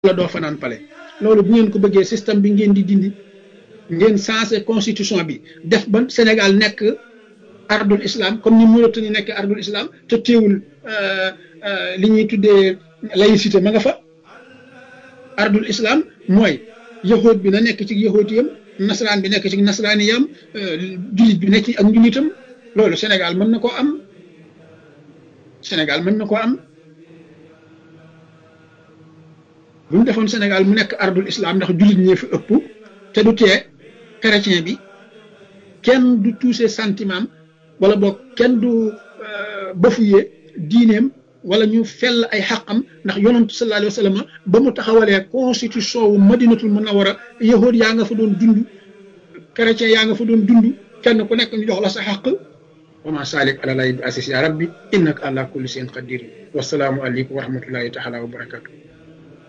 la doo fanaan pale loolu bu ngeen ko bëggee système bi ngeen di dindi ngeen sensé constitution bi def ba Sénégal nekk ardul islam comme ni Mauritanie nekk ardul islam te teewul li ñuy tuddee laïcité ma nga fa ardul islam mooy yahood bi na nekk ci yahoodiyam nasaraan bi nekk ci nasaraaniyam jullit bi nekk ci ak njullitam loolu Sénégal mën na koo am Sénégal mën na koo am bu ñu defoon Sénégal mu nekk ardul islam ndax jullit ñee fi ëpp te du tee chrétien bi kenn du touché sentiment wala boog kenn du bafoué diineem wala ñu fell ay xaqam ndax yonantu sallallahu alayhi wa sallam ba mu taxawalee constitution wu madinatul munawara yahood yaa nga fa doon dund chrétien yaa nga fa doon dund kenn ku nekk ñu jox la sa xaq wa ma salik ala lay bi asis ya rabbi innaka ala kulli shay'in qadir wasalaamu aleykum wa rahmatullahi taala wa barakatuh